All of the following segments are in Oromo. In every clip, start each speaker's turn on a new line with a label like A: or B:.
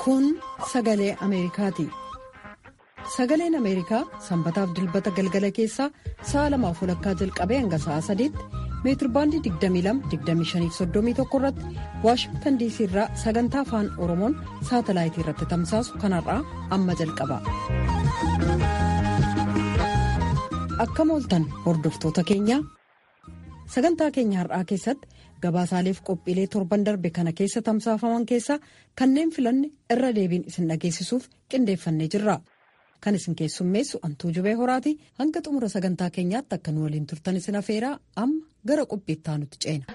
A: Kun sagalee Ameerikaati. Sagaleen Ameerikaa sanbataaf dilbata galgala keessaa sa'a lamaaf walakkaa jalqabee hanga sa'a sadiitti meetirbaandii 22-25-31 irratti waashingtan diisii irraa sagantaa afaan oromoon saatalaayitii irratti tamsaasu kanarraa amma jalqaba. Akkam ooltan hordoftoota keenyaa sagantaa keenya har'aa keessatti gabaasaaleef qophiilee torban darbe kana keessa tamsaafaman keessaa kanneen filanne irra deebiin isin dhageessisuuf qindeeffannee jirra. Kan isin keessummeessu antuu jubee horaati hanga xumura sagantaa keenyaatti akka nu waliin turtan isin afeeraa amma gara qophiittaa nuti ceena.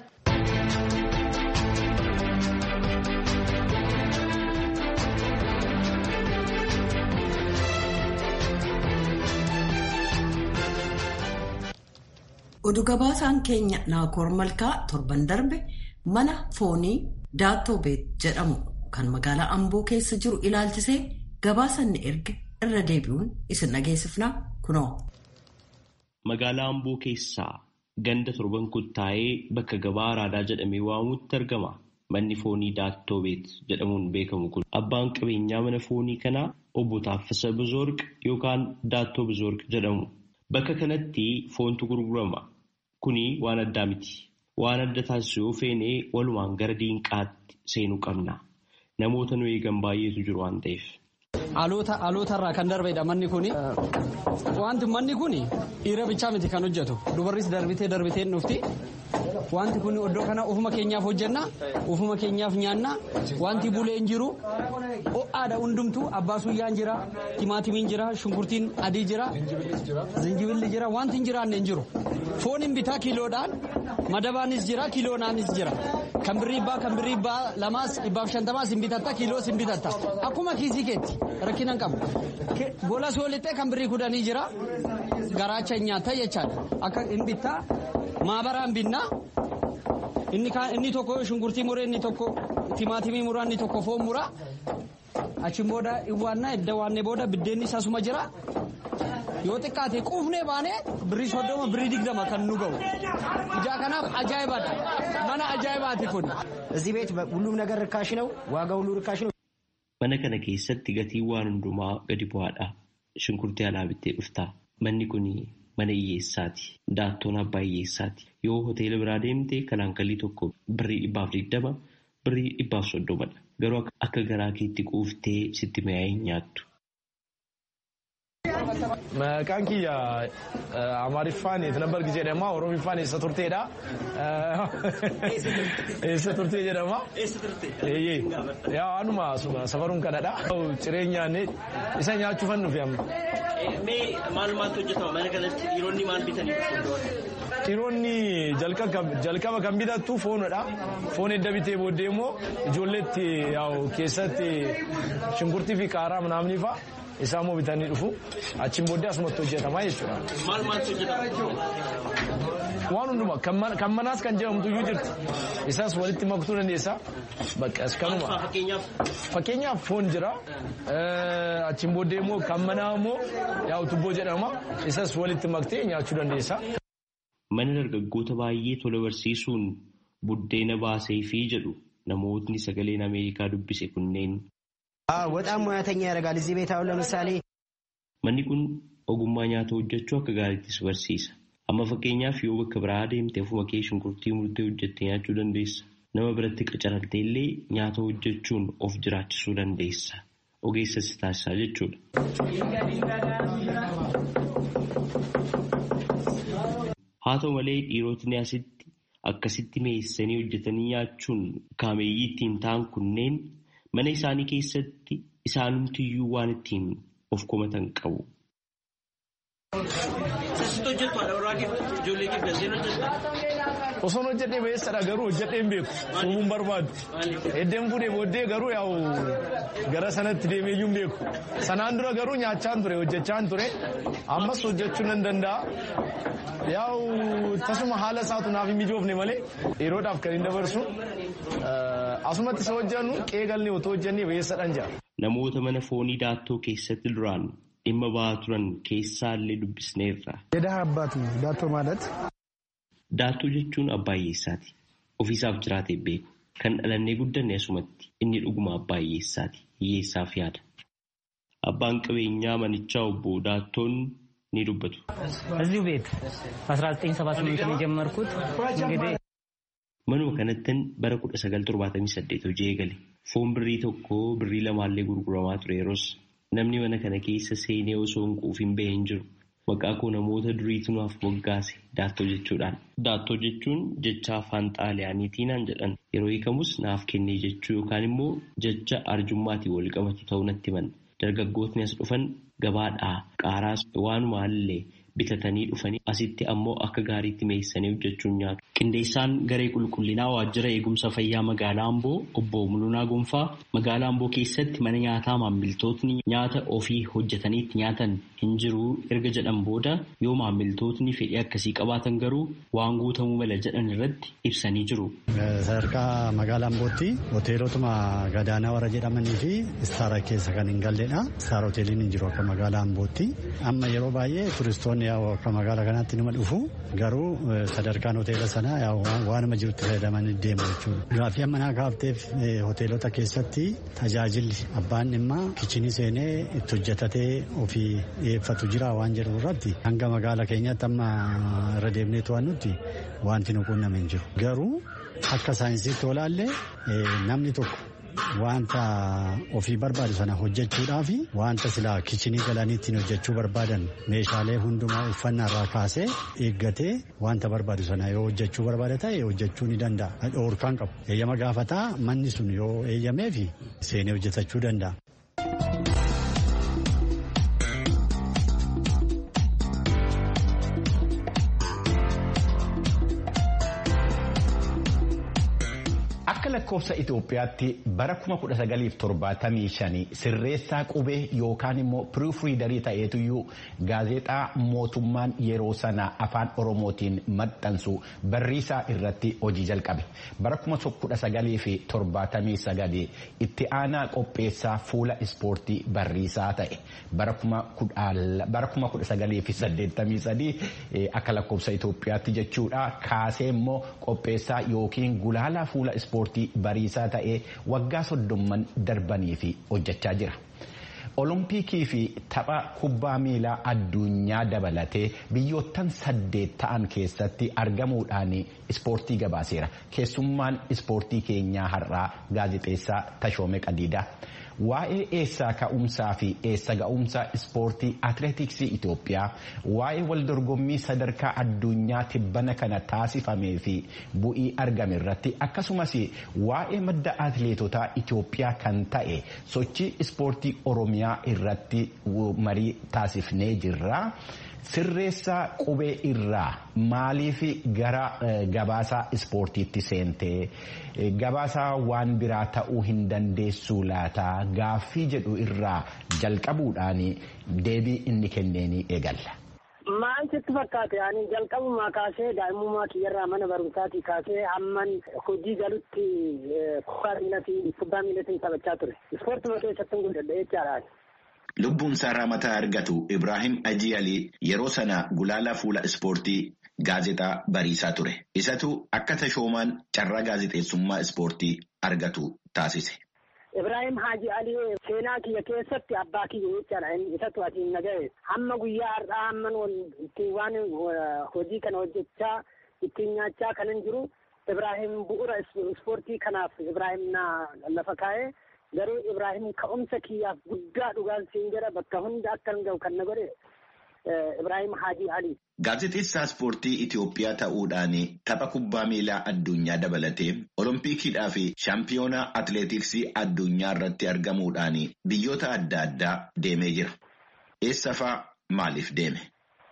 A: Oduu gabaasaan keenya naakoor malkaa torban darbe mana foonii daattoo beet jedhamu kan magaalaa amboo keessa jiru ilaalchisee gabaasanni erge. irra deebi'uun isin dhageessifnaa kunoo.
B: Magaalaa Amboo keessaa ganda torban kuttaa'ee bakka gabaa araadaa jedhamee waamamutti argama. Manni foonii Daattoo Beet jedhamuun beekamu kun abbaan qabeenyaa mana foonii kanaa obbo Taaffasa Bizoorq yookaan Daattoo Bizoorq jedhamu. Bakka kanatti foontu gurgurama. Kuni waan addaa miti. Waan adda taasisu yoo feenee walumaan gara diinqaatti seenuu qabna. Namoota nu eegan baay'eetu jiru waan ta'eef.
C: Haalota irraa kan darbedha manni kuni. Wanti manni kuni dhiira bichaa miti kan hojjetu. Dubarris darbitee darbitee dhufti. Wanti kun iddoo kana ofuma keenyaaf hojjenna. Ofuma keenyaaf nyaanna. Wanti bulee hin jiru. Ho'aadha hundumtu abbaa suyyaan jira. Timaatimiin jira. Shunkurtiin adii jira. Zinjibilli jira. Wanti hin jiraanne hin jiru. Foon hin bitaa kiiloodhaan. Madabaanis jira. Kiiloonaanis jira. Kan birrii ibbaa kan birrii ibbaa lamaas dhibbaaf shantamaas hin bitatta kiiloos hin bitatta. Akkuma kiisii keetti rakkina hin qabu. Gola soolixxee kan birrii kudhanii jira. Garaacha hin nyaatta jechaadha. Akka hin bittaa maabaraan binnaa. Inni tokko shunkurtii muree inni tokko timaatimii muraa inni tokko foon muraa. Achiin booda iwwaannaa edda waannee booda biddeenni isaasuma jira. Yoo xiqqaate quufnee baanee birrii soddoma birrii digdama kan nu ga'u. Ijaa kanaaf ajaa'ibadha. Mana ajaa'ibaati kun.
D: እዚህ ቤት ሁሉም ነገር ርካሽ ነው። ዋጋ ሁሉ ርካሽ ነው።
B: Mana kana keessatti gatiin waan hundumaa gadi bu'aadha. Shunkurtii alaa bittee dhufta. Manni kun mana hiyyeessaati. Daattoon abbaa hiyyeessaati. Yoo hoteela biraa deemte kalaankallii tokko birrii dhibbaaf digdama birrii dhibbaaf soddomadha. Garuu akka garaa keetti quuftee sitti mi'aa'ee hin nyaattu.
E: Maqaan kiyya Amaariffaan Tinabbar jedhama. Oromiffaan eessa turteedha. Eessa turtee jedhama.
C: Eessa turtee?
E: Eeyyee. Yaa anuma safaruun kanadha. Jireenyaan isa nyaachuufan dhufe amma.
C: Mee maal maaltu hojjetama mana kanatti dhiironni maal bitanii
E: Dhiironni jalqaba kan bitattu foonidha. Foon edda bitee booddee immoo ijoolleetti keessatti shunkurtii fi qaaraa manaamni fa'a. Isaan immoo bitanii dhufu. Achiin booddee asumatti hojjetama jechuudha.
C: Maal maaltu hojjetama?
E: Waan hundumaa kan manaas kan jedhamtu iyyuu jirti. Isaas walitti maktuu dandeessa. Bakka kanuma. Fakkeenyaaf foon jira. Achiin booddee immoo kan manaa immoo yaa'u tubboo jedhama. Isas walitti maktee nyaachuu dandeessa.
B: Mana dargaggoota baay'ee tola barsiisuun buddeena baasee fi jedhu namootni sagaleen Ameerikaa dubbise kunneen.
D: በጣም ሙያተኛ ያደርጋል። እዚህ ቤት አሁን ለምሳሌ
B: Manni kun ogummaa nyaata hojjechuu akka gaariittis barsiisa. Amma fakkeenyaaf yoo bakka biraa deemte ofuma kee shunkurtii murtee hojjettee nyaachuu dandeessa. Nama biratti qacaramtee illee nyaata hojjechuun of jiraachisuu dandeessa. Ogeessa si taasisaa jechuudha. Haa ta'u malee dhiirotni asitti akkasitti meessanii hojjetanii nyaachuun kaameeyyii ittiin ta'an kunneen mana isaanii keessatti isaanumtiyyuu waan ittiin of komatan qabu.
E: Osoon hojjedhee beessadha garuu hojjedhee hin beeku. Suumuun barbaadu. Eddeen fuudhee booddee garuu yaa'u gara sanatti deemee iyyuu hin beeku. Sanaan dura garuu nyaachaan ture hojjechaan ture. Ammas hojjechuu nan danda'a. Yaa'u tasuma haala isaatu naaf hin mijoofne malee yeroodhaaf kan hin dabarsu. Asumatti isa hojjennu qeegallee otoo hojjennee beessadhaan jira.
B: Namoota mana foonii daattoo keessatti duraan dhimma ba'aa turan keessaallee dubbisneerra.
F: የደሃ አባት ነው ዳቶ ማለት
B: Daattoo jechuun abbaa hiyyeessaati. Ofiisaaf jiraatee beeku. kan dhalannee guddanne asumatti inni dhuguma abbaa hiyyeessaati hiyyeessaaf yaada. Abbaan qabeenyaa manichaa obbo Daattoon ni dubbatu.
F: እዚሁ ቤት በ1978 ነው የጀመርኩት እንግዲህ
B: Manuma kanattin bara 1978 hojii eegale. Foon birrii tokko birrii lamaallee gurguramaa ture yeroos namni mana kana keessa seenee osoo hin quufin bahee hin jiru. Maqaa koo namoota duriitu naaf moggaase daattoo jechuudhaan. Daattoo jechuun jecha afaan xaaliyaaniitiin jedhan yeroo hiikamus naaf kennee jechuu yookaan immoo jecha arjummaatiin wal qabatu ta'uu natti himan. Dargaggootni as dhufan gabaadhaa qaaraas waanuma illee bitatanii dhufanii asitti ammoo akka gaariitti meessanii hojjechuun nyaatu. Qindeessaan garee qulqullinaa waajjira eegumsa fayyaa magaalaa Amboo obbo Mulunaa Gonfaa magaalaa Amboo keessatti mana nyaataa maamiltootni nyaata ofii hojjetaniitti nyaatan hin jiru erga jedhan booda yoo maamiltootni fedhii akkasii qabaatan garuu waan guutamuu mala jedhan irratti ibsanii jiru.
G: Sadarkaa magaalaa Ambootti hoteelotuma gadaanaa warra jedhamanii fi istaara keessa kan hin galledha. Istaara hoteeliin hin jiru akka magaalaa Ambootti. Amma yeroo baay'ee turistoonni akka magaalaa kanaatti nima dhufu garuu sadarkaan hoteela sanaa waanuma jirutti fayyadamanii deemu jechuudha. Gaaffii amma naa kaafteef hoteelota keessatti tajaajilli abbaan dhimma kichinii seenee itti hojjetatee ofii dhiyeeffatu jira waan jedhu irratti hanga magaalaa keenyatti amma irra deemnee to'annutti wanti nu quunname hin jiru. Garuu akka saayinsiitti olaallee namni tokko wanta ofii barbaadu sana hojjechuudhaaf wanta silaa kichinii galanii ittiin hojjechuu barbaadan meeshaalee hundumaa uffannaa irraa kaasee eeggatee wanta barbaadu sana yoo hojjechuu barbaada ta'e hojjechuu ni danda'a. Dhoorkaan qabu. Eeyyama gaafataa manni sun yoo eeyyamee fi seenee hojjetachuu danda'a.
H: Akka lakkoofsa Itoophiyaatti bara 1975 sirreessaa qubee yookaan immoo piriifriidarii ta'eetuyyuu gaazexaa mootummaan yeroo sana afaan Oromootiin maxxansu barriisaa irratti hojii jalqabe. Bara 1979 itti aanaa qopheessaa fuula ispoortii barriisaa ta'e. Bara 1983 akka lakkoofsa Itoophiyaatti jechuudha kaasee immoo qopheessaa yookiin gulaalaa fuula ispoortii. ispoortii bariisaa ta'ee waggaa soddomman darbanii fi hojjechaa jira. Olompikii fi tapha kubbaa miilaa addunyaa dabalatee biyyoottan saddeet ta'an keessatti argamuudhaan ispoortii gabaaseera. Keessummaan ispoortii keenyaa har'aa gaazexeessaa Tashoome Qadiidaa. Waa'ee eessaa ka'umsaa fi eessa ga'umsa ispoortii atileetiksii Itoophiyaa waa'ee waldorgommii sadarkaa addunyaa tibbana kana taasifamee fi bu'ii argame irratti akkasumas waa'ee madda atileetotaa Itoophiyaa kan ta'e sochii ispoortii Oromiyaa irratti marii taasifnee jirra. Sirreessaa qubee irraa maaliif gara gabaasaa ispoortiitti seentee gabaasaa waan biraa ta'uu hin dandeessu laataa gaaffii jedhu irraa jalqabuudhaan deebii inni kenneenii eegalla.
I: Maal sitti fakkaate ani jalqabumaa kaasee daa'imummaa kiyyarraa mana barumsaatii kaasee hamman hojii galutti kubbaa miilatiin kubbaa miilatiin taphachaa ture. Ispoortuma keessatti guddadhe jechaadha.
J: Lubbuun isaa mataa argatu Ibrahim Ajii Alii yeroo sana gulaalaa fuula ispoortii gaazexaa bariisaa ture. Isatu akka tashoomaan carraa gaazexeessummaa ispoortii argatu taasise.
I: Ibrahim Haji Alii seenaa kiyya keessatti abbaa kiyya jechaadha. Isatu asiin naga'e. Hamma guyyaa har'aa hamman ittiin waan hojii kana hojjechaa ittiin nyaachaa kanan jiru Ibrahim bu'uura ispoortii kanaaf Ibrahim na lafa kaa'ee. garuu Ibrahim ka'umsa kiyyaaf guddaa dhugaan siin jedha bakka hunda akka hin ga'u kan na godhe Ibrahim Haji Ali.
J: Gaazexeessaa ispoortii Itoophiyaa ta'uudhaan tapha kubbaa miilaa addunyaa dabalatee Oloompikiidhaa fi shaampiyoonaa atileetiksii addunyaa irratti argamuudhaan biyyoota adda addaa deemee jira. Eessa fa'aa maaliif deeme?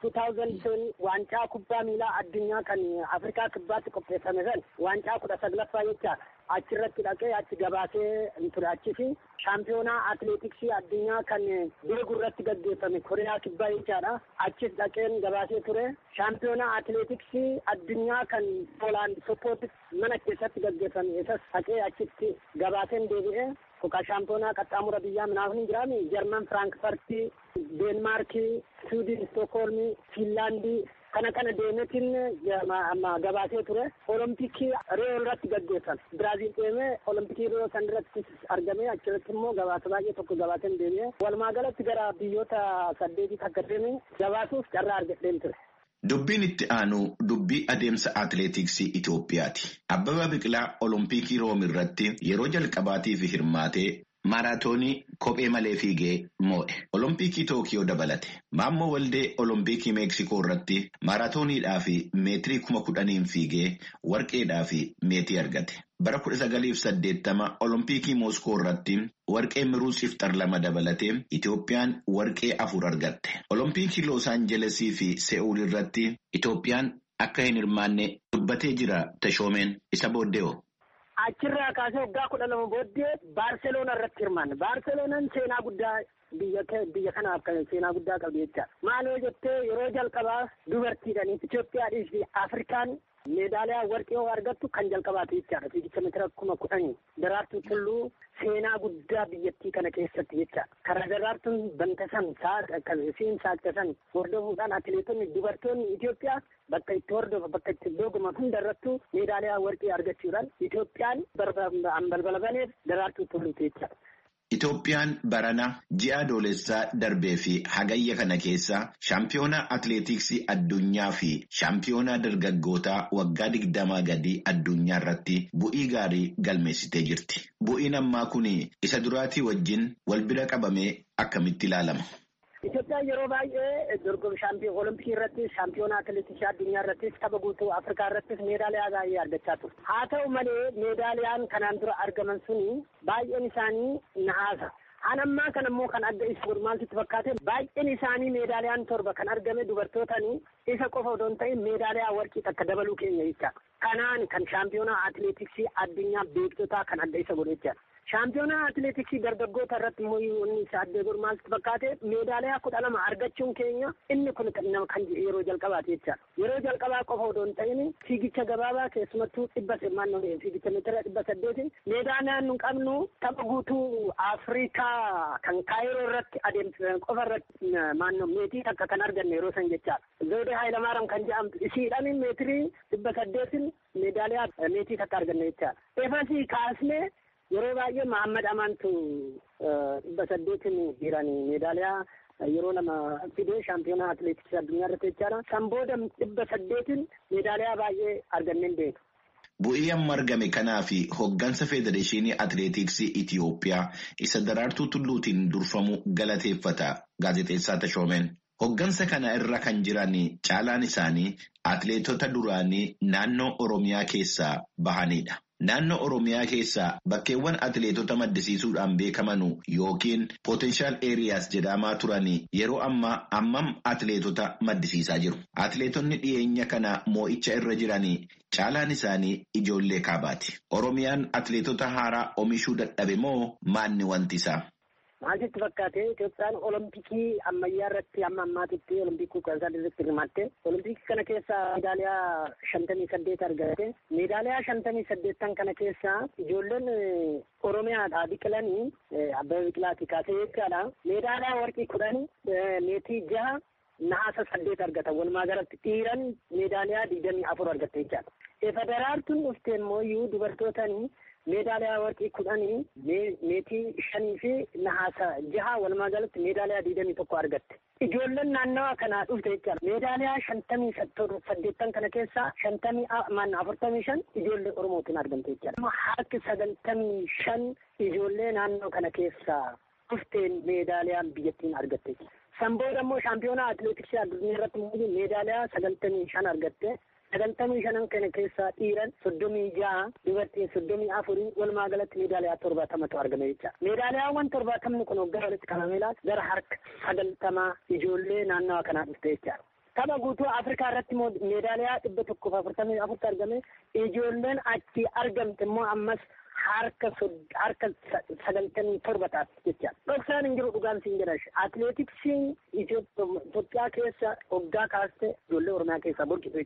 I: 2010 waancaa kubbaa miilaa addunyaa kan Afrikaa kibbaatti qopheeffame san waancaa kudha saglaffaa jechaadha. achirratti dhaqee achi gabaasee ture achis shaampiyoonaa atileetiksii addunyaa kan deegu irratti gaggeeffame koriyaa kibbaa jechaadha achis dhaqeen gabaasee ture shaampiyoonaa atileetiksii addunyaa kan poolaand soppootis mana keessatti gaggeeffame isas dhaqee achitti gabaaseen deebi'ee Kuka shaampiyoonaa qaxxaamura biyyaa minaaf hin jiraami. Jarman Firaankifartii, Deenmaarkii, Suudin, Stookholmii, Fiinlaandii, kana kana deemetiin gabaasee ture olompikii riyoo irratti gaggeessan biraaziil deemee olompikii riyoo san irratti argamee achirratti immoo gabaasa baay'ee tokko gabaaseen deemee walumaa galatti gara biyyoota saddeetii akka deeme gabaasuuf carraa argadheen ture.
J: Dubbiin itti aanu dubbii adeemsa atileetiksii Itoophiyaati. Abbabaa Biqilaa olompikii room irratti yeroo jalqabaatiif hirmaatee maaraatoonii kophee malee fiigee moo'e. Olompikii Tookiyoo dabalate. Maammoo Waldee Olompikii Meeksikoo irratti maaraatooniidhaa fi meetirii kuma kudhaniin fiigee warqeedhaa fi meetii argate. Bara kudha sagaliif saddeettama Olompikii Mooskoo irratti warqee miruus ifxar lama dabalatee Itoophiyaan warqee afur argatte. Olompikii Loos Aanjelesii fi Se'uul irratti Itoophiyaan akka hin hirmaanne dubbatee jira Tashoomeen isa booddee'oo.
I: Achirraa kaasee waggaa kudha lama booddee Baarseloona irratti hirmaanne. Baarseloonaan seenaa guddaa biyya biyya kanaaf kan seenaa guddaa qabdi jecha. Maal yoo jettee yeroo jalqabaa dubartiidhaan Itoophiyaadhii fi Afrikaan meedaaliyaa warqee yoo argattu kan jalqabaatu jechaadha. Fiigicha meetira kuma kudhanii daraartuu tulluu seenaa guddaa biyyattii kana keessatti jecha. Karaa daraartuun bantasan siin saaqtasan hordofuudhaan atileetonni dubartoonni Itoophiyaa bakka itti hordofa bakka itti dorgoman hundarrattuu meedaaliyaa warqee argachuudhaan Itoophiyaan balbala baneef daraartuu tulluuti jecha.
J: Itoophiyaan barana ji'a adoolessaa darbee fi hagayya kana keessa shaampiyoonaa atileetiksii addunyaa fi shaampiyoonaa dargaggootaa waggaa digdamaa gadii addunyaa irratti bu'ii gaarii galmeessitee jirti. Bu'iin ammaa kun isa duraatii wajjin wal bira qabamee akkamitti ilaalama?
I: Itoophiyaan yeroo baay'ee dorgommii shaampiyoon olompikii irratti shaampiyoonaa atileetiksii addunyaa irrattis tapha guutuu afrikaa irrattis meedaaliyaa baay'ee argachaa turte. Haa ta'u malee meedaaliyaan kanaan dura argaman suni baay'een isaanii nahaasa. An ammaa kan ammoo kan adda isa godhu maaltu fakkaate baay'een isaanii meedaaliyaan torba kan argame dubartootanii isa qofa odoo hin ta'in meedaaliyaa warqii takka dabaluu keenya jecha. Kanaan kan shaampiyoonaa atileetiksii addunyaa beektotaa kan adda isa godhu jecha. Shaampiyoonaa atileetiksii dargaggoota irratti immoo inni isa addee godhu maaltu fakkaate meedaaliyaa kudha lama argachuun keenya inni kun nama kan yeroo jalqabaati jecha. Yeroo jalqabaa qofa odoo hin ta'in fiigicha gabaabaa keessumattuu dhibba maannoo fiigicha meetira dhibba saddeeti meedaaliyaan nu qabnu tapha guutuu Afrikaa kan kaayiroo irratti adeemsisan qofa irratti maannoo meetii takka kan arganne yeroo san jecha. Zoodee Haayilamaaram kan jedhamtu isiidhaan meetirii dhibba saddeetin meedaaliyaa meetii takka arganne jecha. Efasii kaasnee yeroo baay'ee Mahammad Amaantu dhibba saddeetin jiranii meedaaliyaa yeroo lama fidee shaampiyoonaa atileetiksii addunyaa irratti jechaadha. San booda dhibba saddeetin meedaaliyaa baay'ee arganneen beeku.
J: Bu'ii amma argame kanaa fi hoggansa Federeeshinii Atileetiksii Itiyoophiyaa isa daraartuu tulluutiin durfamu galateeffata gaazexeessaa Tashoomeen. Hoggansa kana irra kan jiran caalaan isaanii atileetota duraanii naannoo Oromiyaa keessaa bahanidha. Naannoo Oromiyaa keessaa bakkeewwan atileetota maddisiisuudhaan beekaman yookiin potenshaal eeriyaas jedhamaa turan yeroo ammaa ammam atileetota maddisiisaa jiru. Atileetonni dhiyeenya kana moo'icha irra jiran caalaan isaanii ijoollee kaabaati. Oromiyaan atileetota haaraa oomishuu dadhabe moo maanni wanti isaa?
I: Maaltu fakkaate Itoophiyaan olompikii ammayyaa irratti amma ammaatitti olompikii kudha sadii irratti hirmaatte. Olompikii kana keessa meedaaliyaa shantamii saddeet argate. Meedaaliyaa shantamii saddeettan kana keessa ijoolleen Oromiyaadhaa biqilanii Abbabaa Biqilaati kaasee jechaadha. Meedaaliyaa warqii kudhan meetii jaha naasa saddeet argatan. Walumaa galatti dhiiran meedaaliyaa digdamii afur argatte jechaadha. Federaartuun dhufte immoo iyyuu dubartootanii meedaaliyaa warqii kudhanii meetii shanii fi nahaasa jaha walumaa galatti meedaaliyaa digdamii tokko argatte. Ijoolleen naannawa kanaa dhufte jechaadha. Meedaaliyaa shantamii saddeettan kana keessaa shantamii maanna afurtamii shan ijoollee Oromootiin argamte jechaadha. Harki sagaltamii shan ijoollee naannoo kana keessaa dhufteen meedaaliyaan biyyattiin argatte. San booda immoo shaampiyoonaa atileetiksii addunyaa irratti meedaaliyaa sagaltamii shan argatte. sagaltamii shanan kana keessaa dhiiran soddomii ja'a dubartiin soddomii afurii walumaa galatti meedaaliyaa torbaatamatu argame jecha meedaaliyaawwan torbaatamni kun waggaa walitti qabamee gara harka sagaltamaa ijoollee naannawa kanaa dhufte jecha tapha guutuu afrikaa irratti immoo meedaaliyaa dhibba tokkoof afurtamii afurti argame ijoolleen achi argamte immoo ammas harka harka sagaltamii torba taate jecha dhoksaan hin jiru dhugaan siin jedha atileetiksiin Itoophiyaa keessa waggaa kaaste ijoollee oromiyaa keessaa burqitu jechaadha.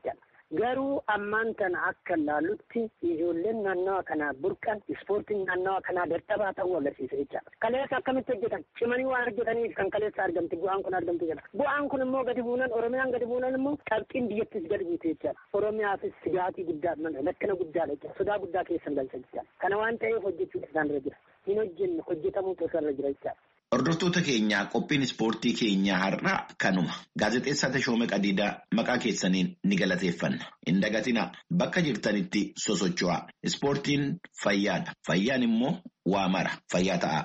I: Garuu ammaan tana akka ilaallutti ijoolleen naannawa kanaa burqan ispoortiin naannawa kanaa dadhabaa ta'uu agarsiisa jechaadha. Kaleessa akkamitti hojjetan cimanii waan hojjetaniif kan kaleessa argamti bu'aan kun argamti jedha. Bu'aan kun immoo gadi buunan Oromiyaan gadi buunan immoo qabxiin biyyattis gadi buute jechaadha. Oromiyaafis sigaatii guddaa lakkina guddaadha jechaadha. Sodaa guddaa keessa galcha jechaadha. Kana waan ta'eef hojjechuun isaan irra jira. Hin hojjenne hojjetamuutu isaan irra jira jechaadha.
J: Hordoftoota keenyaa qophiin ispoortii keenyaa har'aa kanuma. Gaazexeessaa Tashoome Qadiidaa maqaa keessaniin ni galateeffanna. Hin dagatina bakka jirtanitti sosocho'aa. Ispoortiin fayyaadha. Fayyaan immoo waa mara. Fayyaa ta'a.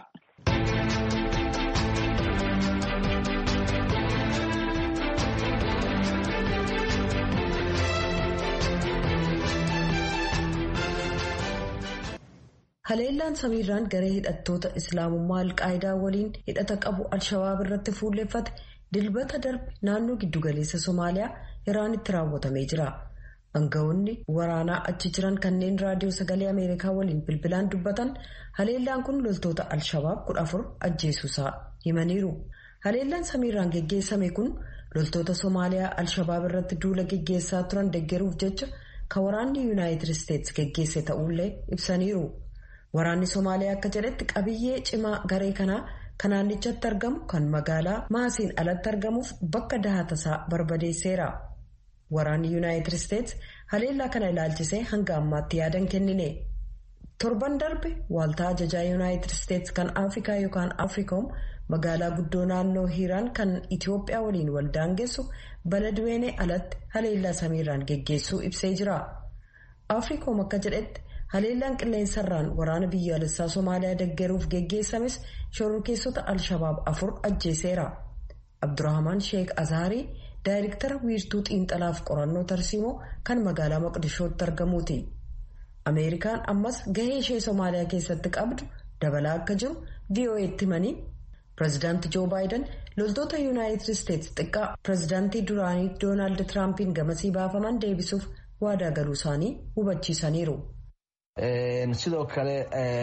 A: Haleellaan samiirraan garee hidhattoota Islaamummaa Alqaayidaa waliin hidhata qabu Alshabaab irratti fuulleffate dilbata darbe naannoo giddugaleessa Somaaliyaa Iraanitti raawwatamee jira. Aangawoonni waraanaa achi jiran kanneen raadiyoo sagalee Ameerikaa waliin bilbilaan dubbatan haleellaan kun loltoota Alshabaab kudha afur ajjeesuusaa himaniiru. Haleellaan samiirraan geggeessame kun loltoota Somaaliyaa Alshabaab irratti duula geggeessaa turan deeggaruuf jecha kan waraanni Yuunaayitid Isteetsi geggeesse ta'ullee ibsaniiru. Waraanni Somaaliyaa akka jedhetti qabiyyee cimaa garee kanaa kan naannichatti argamu kan magaalaa maasiin alatti argamuuf bakka dahatasaa barbadeesseera. Waraanni Yuunaayitid Isteetsi haleellaa kana ilaalchisee hanga ammaatti yaadan kennine. Torban darbe waaltaa ajajaa Yuunaayitid Isteetsi kan Afrikaa yookaan Afriikoom magaalaa guddoo naannoo Hiiraan kan Itiyoophiyaa waliin wal daangessu Baladweenee alatti haleellaa samiirraan geggeessuu ibsee jira. Afriikoom akka jedhetti haleellaan qilleensarraan waraana biyyaalessaa Somaaliyaa deeggaruuf geggeessames shororkeessota Alshabaab afur ajjeeseera. Abdurrahman Sheek Azaarii daayirektara wiirtuu xiinxalaaf qorannoo tarsiimoo kan magaalaa Moqdishootti argamuuti. Ameerikaan ammas gahee ishee Somaaliyaa keessatti qabdu dabalaa akka jiru VOA'tti himanii pireezidaantii Joo Baayiden loltoota Yuunaayitid Isteetsi xiqqaa pireezidaantii duraanii Doonaald Tiraampiin gamasii baafaman deebisuuf waadaa galuu isaanii hubachiisaniiru.
K: sidoo kale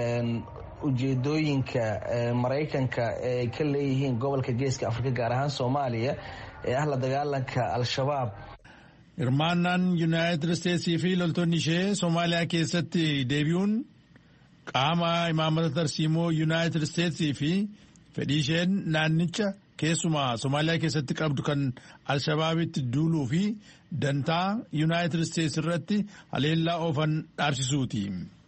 K: ujeedooyinka maraykanka ay ka leeyihiin gobolka geeska afrika gaar ahaan soomaaliya ee ah la dagaalanka al-shabaab
E: hirmaannaan yuunaayitid isteetsii fi loltoonni ishee soomaaliyaa keessatti deebi'uun qaama imaamata tarsiimoo yuunaayitid isteetsii fi fedhii isheen naannicha keessumaa soomaaliyaa keessatti qabdu kan al-shabaabitti duuluu fi dantaa yuunaayitid isteetsi irratti haleellaa oofan dhaabsisuuti.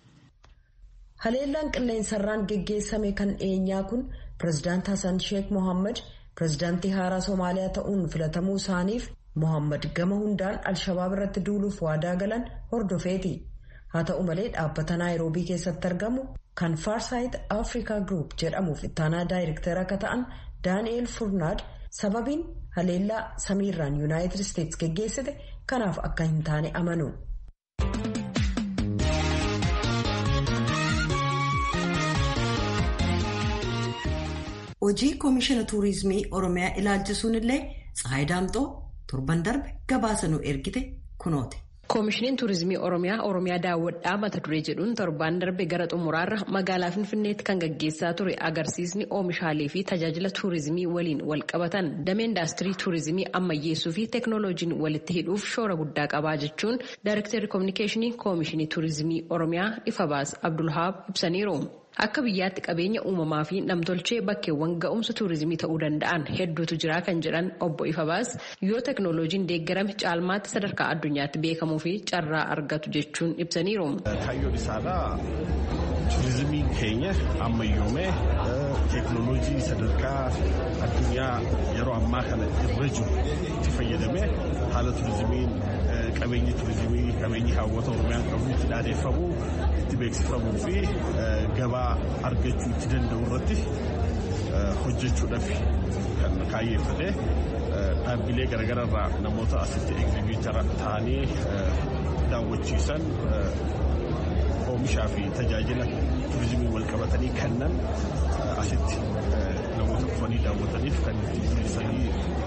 A: Haleellaan qilleensarraan geggeessame kan dhiyeenyaa kun pireezidaant Hassan Sheek Mohaammed pireezidaantii haaraa Soomaaliyaa ta'uun filatamuu isaaniif Mohaammed gama hundaan al-shabaab irratti duuluuf waadaa galan hordofeeti. Haa ta'u malee dhaabbata Naayiroobii keessatti argamu kan Farsight Africa Group jedhamuuf ittaanaa daayirektara akka ta'an Daani'eel Furnaad sababiin haleellaa samiirraan yuunaayitid isteetsi geggeessite kanaaf akka hin taane amanu. hojii koomishina tuurizimii oromiyaa ilaalchisuun illee Tsahaay Daamxoo torban darbe gabaasa nu ergite kunooti.
L: koomishiniin tuurizimii oromiyaa oromiyaa daawwadhaa mata duree jedhuun torbaan darbe gara xumuraarra magaalaa finfinneetti kan gaggeessaa ture agarsiisni oomishaalee fi tajaajila tuurizimii waliin wal qabatan damee indaastirii tuurizimii ammayyeessuu fi teeknooloojiin walitti hidhuuf shoora guddaa qabaa jechuun daayirektarri koominikeeshinii koomishinii tuurizimii oromiyaa ifabaas abdulhaab ibsaniiru. Akka biyyaatti qabeenya uumamaa fi namtolchee bakkeewwan ga'umsa tuurizimii ta'uu danda'an hedduutu jira kan jedhan obbo Ifabaas yoo teknooloojiin deeggarame caalmaatti sadarkaa addunyaatti beekamuu fi carraa argatu jechuun ibsaniiru.
M: Kaayyoon isaadhaa tuurizimiin keenya ammayyoomee teeknooloojii sadarkaa addunyaa yeroo ammaa kana irra jiru itti fayyadamee haala tuurizimiin qabeenyi tuurizimii qabeenyi hawwata oromiyaan qabu itti dhaadeeffamuu itti beeksifamuu fi gabaa argachuu itti danda'u irratti hojjechuudhaaf kan kaayyeeffate dhaabbilee garagararraa namoota asitti egzibiitara ta'anii daawwachiisan oomishaa fi tajaajila tuurizimii wal qabatanii kennan asitti namoota dhufanii daawwataniif kan itti mul'isanii jechuudha.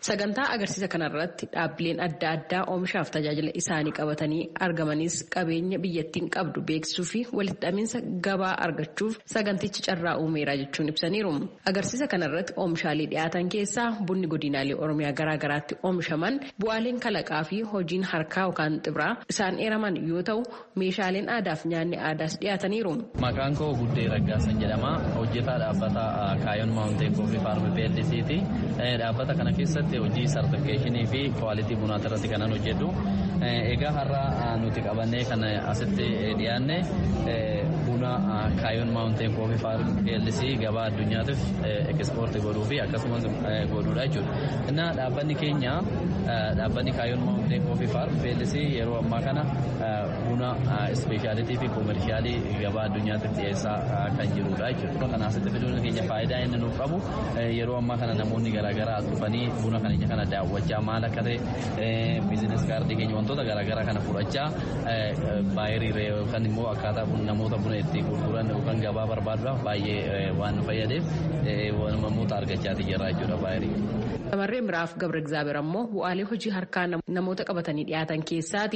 L: Sagantaa agarsiisa kanarratti dhaabbileen adda addaa oomishaaf tajaajila isaanii qabatanii argamanis qabeenya biyyattiin qabdu beeksisuu fi walitti hidhaminsa gabaa argachuuf sagantichi carraa uumeera jechuun ibsaniiru. Agarsiisa kanarratti oomishaalee dhiyaatan keessaa bunni godinaalee Oromiyaa garaagaraatti oomishaman bu'aaleen kalaqaa fi hojiin harkaa yookaan xibraa isaan eeraman yoo ta'u meeshaaleen aadaa fi nyaanni aadaas dhiyaataniiru.
N: Maqaan koo Guddee Raggaasan jedhama. Hojjetaa dhaabbata Kaayoon Maawunteen Kooffii Faarmi PLC'ti. Dhaabbata kana keessatti hojii sartifikeeshinii fi kwaalitii bunaa irratti kanan hojjedhu. Egaa har'a nuti qabannee kan asitti dhiyaanne buna Kaayoon Maawunteen Kooffii Faarmi PLC gabaa addunyaatiif ekspoortii godhuu fi akkasumas godhuudha jechuudha. Innaa dhaabbanni keenya dhaabbanni Kaayoon Maawunteen Kooffii Faarmi PLC yeroo ammaa kana buna ispeeshaalitii fi koomershaalii gabaa addunyaatiif dhiyeessaa kan jirudha jechuudha. Kana asitti fiduun keenya faayidaa inni nuuf qabu yeroo ammaa kana namoonni garaagaraa dhufanii buna keenya kana daawwachaa maal akka ta'e biizines kaardii keenya wantoota garaagaraa kana fudhachaa baayirii yookaan immoo akkaataa namoota buna itti gurguran yookaan gabaa barbaaduudhaaf baay'ee waan nu fayyadeef namoota argachaatii jira jechuudha baayirii.
L: Shamarreen biraaf Gabra Egzaabeer ammoo bu'aalee hojii harkaa namoota qabatanii dhiyaatan keessaati.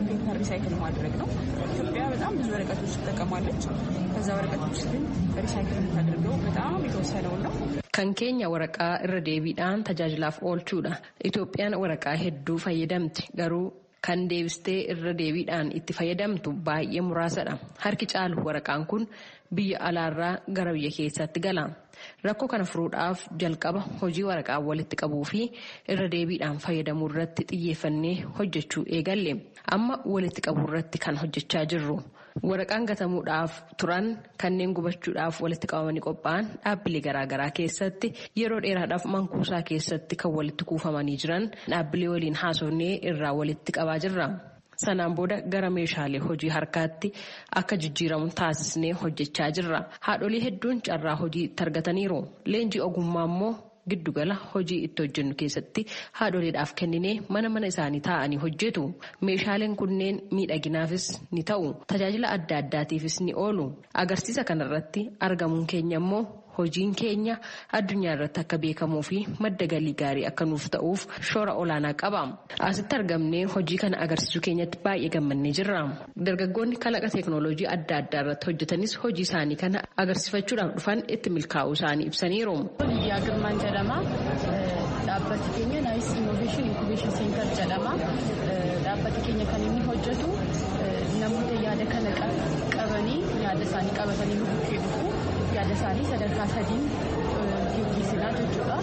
O: ሪሳይክል ማድረግ ነው። ኢትዮጵያ በጣም ብዙ ወረቀቶች ትጠቀማለች። ከዛ ወረቀቶች ግን ሪሳይክል የምታደርገው በጣም የተወሰነውን ነው።
L: Kan keenya waraqaa irra deebiidhaan tajaajilaaf oolchuudha. Itoophiyaan waraqaa hedduu fayyadamti garuu kan deebistee irra deebiidhaan itti fayyadamtu baay'ee muraasadha. Harki caalu waraqaan kun biyya alaarraa gara biyya keessaatti gala. Rakkoo kana furuudhaaf jalqaba hojii waraqaa walitti qabuu fi irra deebiidhaan fayyadamuu irratti xiyyeeffannee hojjechuu eegalle. Amma walitti qabuu irratti kan hojjechaa jirru. Waraqaan gatamuudhaaf turan kanneen gubachuudhaaf walitti qabamanii qophaa'an dhaabbilee garaagaraa keessatti yeroo dheeraadhaaf mankuusaa keessatti kan walitti kuufamanii jiran dhaabbilee waliin haasofnee irraa walitti qabaa jirra. Sanaan booda gara meeshaalee hojii harkaatti akka jijjiiramu taasisnee hojjechaa jirra. Haadholii hedduun carraa hojii itti argataniiru. Leenjii ogummaa immoo giddugala hojii itti hojjennu keessatti haadholiidhaaf kenninee mana mana isaanii taa'anii hojjetu. Meeshaaleen kunneen miidhaginaafis ni ta'u. Tajaajila adda addaatiifis ni oolu. Agarsiisa kanarratti argamuun keenya immoo hojiin keenya addunyaa irratti akka beekamuu fi madda galii gaarii akka nuuf ta'uuf shoora olaanaa qaba. Asitti argamnee hojii kana agarsiisuu keenyatti baay'ee gammannee jirra. Dargaggoonni kalaqa teeknooloojii adda addaa irratti hojjetanis hojii isaanii kana agarsiifachuudhaaf dhufan itti milkaa'uu isaanii ibsaniiru.
O: Biyyaa Girmaan jedhama. Dhaabbati keenya Naayis Innoveeshin Inkubeeshin Seentar jedhama. Dhaabbati keenya kan inni hojjetu namoota yaada kana qabanii yaada isaanii qabatanii nu bukkee dhufu. yaada isaanii sadarkaa sadiin geggeessinaa jechuudha.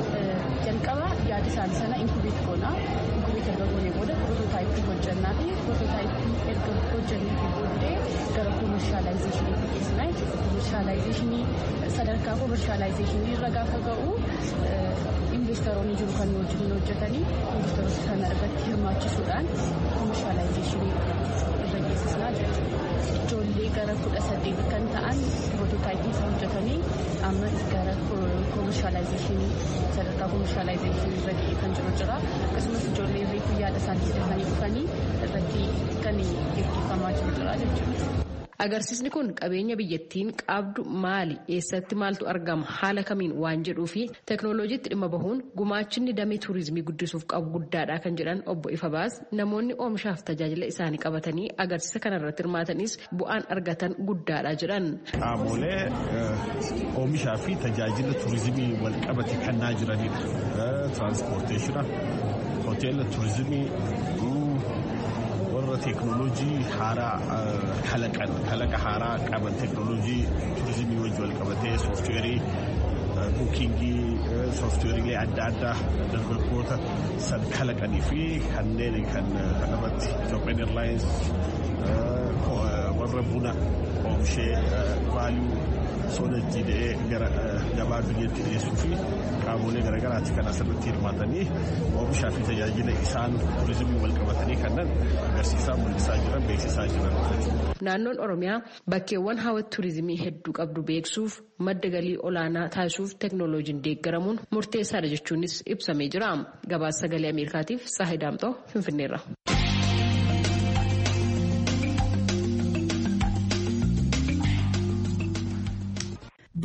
O: Jalqaba yaada isaanii sana inkubeet goona. Inkubeet erga goonee booda pirototaayippii hojjannaa fi pirototaayippii erga hojjannee fi booddee gara koomershaalaayizeshiniitti geessinaa jechuudha. Koomershaalaayizeshinii sadarkaa koomershaalaayizeshinii irra gaafa ga'u investoroonni jiru kan wajjin hojjetanii investoroota sana irratti hirmaachisuudhaan koomershaalaayizeshinii irra geessisnaa jechuudha. Ijoollee gara kudha saddeet kan ta'an pirototaayippii isaa hojjetanii amma gara koomershaalaayizeshinii sadarkaa koomershaalaayizeshinii irra ga'ee kan jiru jira. Akkasumas ijoollee reefu yaada isaanii fidhatanii dhufanii irratti kan gaggeeffamaa jiru jira jechuudha.
L: Agarsiisni kun qabeenya biyyattiin qabdu maali eessatti maaltu argama haala kamiin waan jedhuu fi teeknooloojiitti dhimma bahuun gumaachinni damee tuurizimii guddisuuf qabu guddaadha kan jedhan obbo Ifabaas namoonni oomishaaf tajaajila isaanii qabatanii agarsiisa kanarratti hirmaatanis bu'aan argatan guddaadha jedhan.
M: Qaamolee oomishaa fi tajaajila tuurizimii wal qabate kannaa jiranidha. Tiraanspoorteeshina, hoteela tuurizimii warra teeknooloojii haaraa kalaqan kalaqa haaraa qaban teeknooloojii tuurizimii wajji wal qabatee sooftiweerii buukingii sooftiweeriilee adda addaa dargaggoota san kalaqanii fi kanneen kan kanarratti Ethiopian Airlines warra buna oomishee vaaluu soodajjii da'ee gara gabaa biyyatti dhiyeessuu fi qaamolee garaagaraatti kan asirratti hirmaatanii oomishaa fi tajaajila isaan tuurizimii wal qabatanii kanneen agarsiisaa mul'isaa jiran beeksisaa jiran.
L: Naannoon Oromiyaa bakkeewwan hawwata tuurizimii hedduu qabdu beeksuuf madda galii olaanaa taasisuuf teeknooloojiin deeggaramuun murteessaadha jechuunis ibsamee jira. Gabaasa sagalee Ameerikaatiif Saahi Daamxoo Finfinneerra.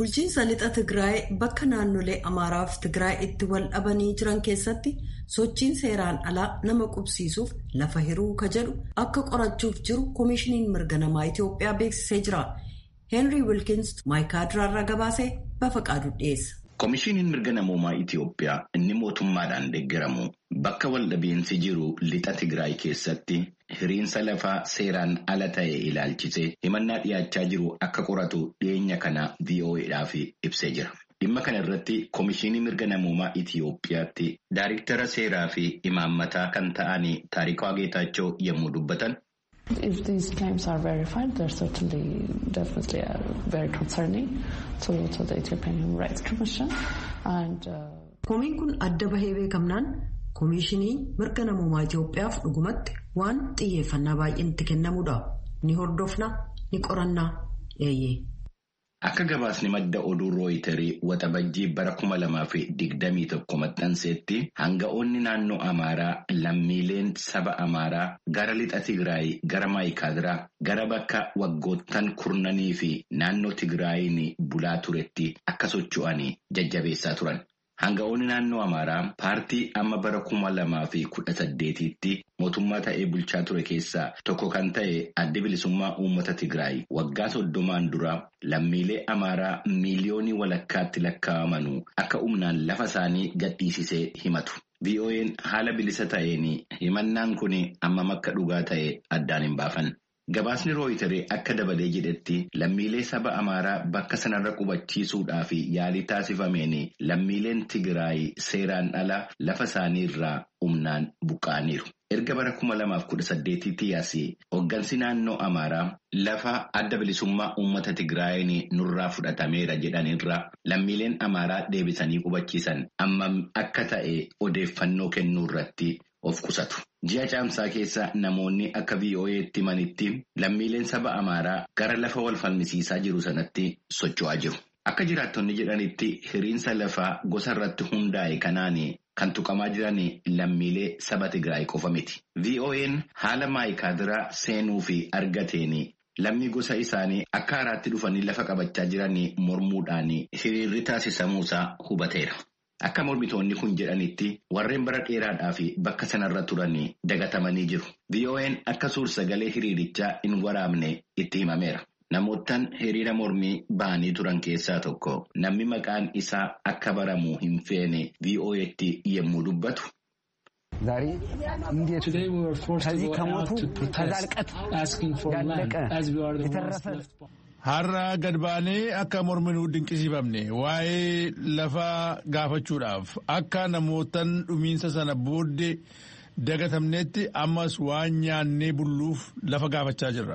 A: Bulchiinsa lixa Tigraay bakka naannolee Amaaraaf Tigraay itti wal dhabanii jiran keessatti sochiin seeraan alaa nama qubsiisuuf lafa hiruu ka jedhu akka qorachuuf jiru Koomishiniin mirga namaa Itoophiyaa beeksisee jira. Henry Wilkins maayikaadiraarraa gabaasee bafa qaadu dhiyeessa.
J: Koomishiniin mirga namoomaa Itoophiyaa inni mootummaadhaan deeggaramu bakka waldhabeensi jiru lixa Tigraay keessatti hiriinsa lafaa seeraan ala ta'e ilaalchisee himannaa dhiyaachaa jiru akka qoratu dhiyeenya kana VOA'dhaaf ibsee jira. Dhimma kana irratti Koomishinii mirga namoomaa Itoophiyaatti Daariktara seeraa fi imaammataa kan ta'an Taarikaa Geetaachoo yommuu dubbatan.
P: If these claims are verified, they're certainly definitely uh, very concerning to, to the Ethiopian Human Rights Commission. And, uh,
A: Komiin kun adda bahee beekamnaan Koomishinii mirga namoomaa Itoophiyaaf dhugumatti waan xiyyeeffannaa baay'een itti kennamuudha. Ni hordofna, ni qorannaa, eeyyee.
J: Akka gabaasni madda oduu rooyitarii waxabajjii bara kuma lamaa fi digdamii tokko maxxanseetti hanga'oonni naannoo Amaaraa lammiileen saba Amaaraa gara lixa Tigraay gara Maayikaadiraa gara bakka waggoottan kurnanii fi naannoo Tigraayin bulaa turetti akka socho'anii jajjabeessaa turan. Hanga'oonni naannoo Amaaraa paartii amma bara kuma lamaa fi kudha saddeetiitti mootummaa ta'ee bulchaa ture keessaa tokko kan ta'e adda bilisummaa uummata Tigraay waggaa soddomaan dura lammiilee Amaaraa miiliyoonii walakkaatti lakkaa'amanuu akka humnaan lafa isaanii gadhiisisee himatu. VOA'n haala bilisa ta'een himannaan kun hammam akka dhugaa ta'e addaan hin baafan. Gabaasni rooyitarii akka dabalee jedhetti lammiilee saba Amaaraa bakka sanarra qubachiisuudhaaf yaalii taasifameen lammiileen Tigraay seeraan ala lafa isaanii irraa humnaan buqqa'aniiru. Erga bara kuma lamaaf kudha saddeetitti yaasee hooggansi naannoo Amaaraa lafa adda bilisummaa uummata Tigraayin nurraa fudhatameera jedhanirra lammiileen Amaaraa deebisanii qubachiisan hammam akka ta'e odeeffannoo kennuu irratti of qusatu. Ji'a caamsaa keessa namoonni akka VOA'tti himanitti lammiileen saba Amaaraa gara lafa wal falmisiisaa jiru sanatti socho'aa jiru. Akka jiraattonni jedhanitti hiriinsa lafaa gosa irratti hundaa'e kanaan kan tuqamaa jiran lammiilee saba Tigraay qofa miti. VOA'n haala maayikaadiraa seenuu fi argateen lammii gosa isaanii akka haaraatti dhufanii lafa qabachaa jiran mormuudhaan hiriirri taasisamuusaa hubateera. Akka mormitoonni kun jedhanitti warreen bara dheeraadhaa fi bakka sanarra turan dagatamanii jiru. VOA'n akka suur-sagalee hiriirichaa hin waraabne itti himameera. Namoottan hiriira mormii ba'anii turan keessaa tokko namni maqaan isaa akka baramu hin feene VOA'tti yommuu dubbatu.
Q: Today we were forced to go out to protest, asking for land, as we are the ones left behind.
E: Har'a gad baanee akka morminuu dinqisiifamne waa'ee lafa gaafachuudhaaf akka namootan dhumiinsa sana booddee dagatamnetti ammas waan nyaannee bulluuf lafa gaafachaa jirra.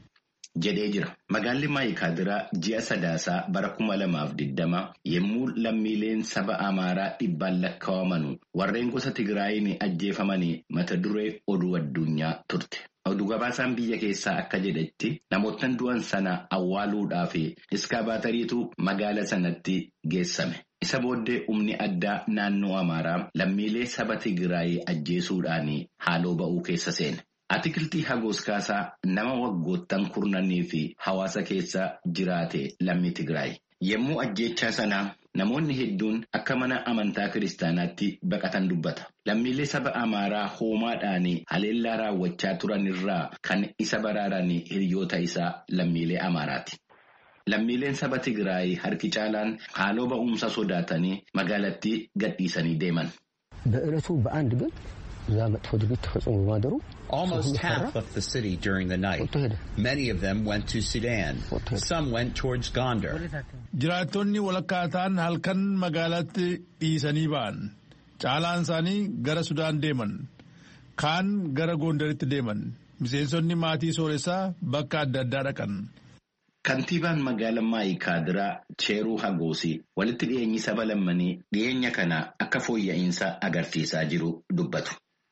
J: jedhee jira. Magaalli Maayikaadiraa ji'a sadaasaa bara kuma lamaaf digdama yommuu lammiileen saba Amaaraa dhibbaan lakkaawamanu warreen gosa Tigraayin ajjeefamanii mata duree oduu addunyaa turte. Oduu gabaasaan biyya keessaa akka jedhetti namoottan du'an sana awwaaluudhaaf iskaabaatariitu magaala sanatti geessame. Isa booddee humni addaa naannoo Amaaraa lammiilee saba Tigraay ajjeesuudhaan haaloo ba'uu keessa seene. Atikiltii Hagoos Kaasaa nama waggoottan kurnanii fi hawaasa keessa jiraate lammii Tigraay. Yommuu ajjeechaa sanaa namoonni hedduun akka mana amantaa kiristaanaatti baqatan dubbata. Lammiilee saba Amaaraa hoomaadhaan haleellaa raawwachaa turan irraa kan isa baraaran hiriyoota isaa lammiilee Amaaraati. Lammiileen saba Tigraay harki caalaan haaloo ba'umsa sodaatanii magaalattii gadhiisanii deeman.
R: በዕለቱ በአንድ ግን እዛ መጥፎ ድርጊት ተፈጽሞ በማደሩ
S: Almost half left the city during the night. Many of them went to Sudan. Some went towards Gondar.
E: Jiraattonni walakkaataan halkan magaalaatti dhiisanii ba'an. Caalaan isaanii gara Sudaan deeman. Kaan gara Gondaritti deeman. Miseensonni maatii sooressaa bakka adda addaa dhaqan.
J: Kantiibaan magaalaa Maayikaadiraa Cheeruu Hagoosii walitti dhiyeenyi saba lammanii dhiyeenya kana akka fooyya'insa agarsiisaa jiru dubbatu.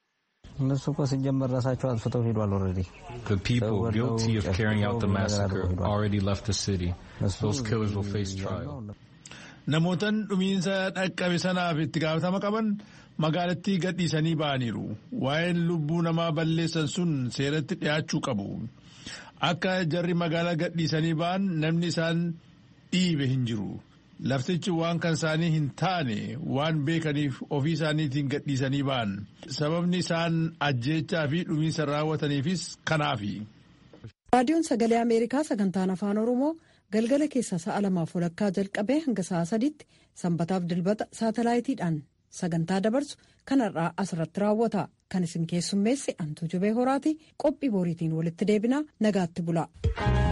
T: እነሱ እኮ ሲጀመር ራሳቸው አጥፍተው ሄዷል። ኦልሬዲ
U: The people guilty of carrying out the massacre already left the city. Those killers will face trial.
E: Namootan dhumiinsa dhaqqabe sanaaf itti gaafatama qaban magaalattii gadhiisanii ba'aniiru. Waa'een lubbuu namaa balleessan sun seeratti dhiyaachuu qabu. Akka jarri magaalaa gadhiisanii ba'an namni isaan
C: dhiibe hin jiru. Laftichi waan kan isaanii hin taane waan beekaniif ofii isaaniitiin gadhiisanii ba'an. Sababni isaan ajjeechaa fi dhumiinsa raawwataniifis kanaafi.
A: raadiyoon sagalee ameerikaa sagantaan afaan oromoo galgala keessa sa'a lamaaf walakkaa jalqabee hanga sa'a sadiitti sanbataaf dilbata saatalaayitiidhaan sagantaa dabarsu kanarraa asirratti raawwata kan isin keessummeesse antuu jubee horaati qophii boriitiin walitti deebinaa nagaatti bula.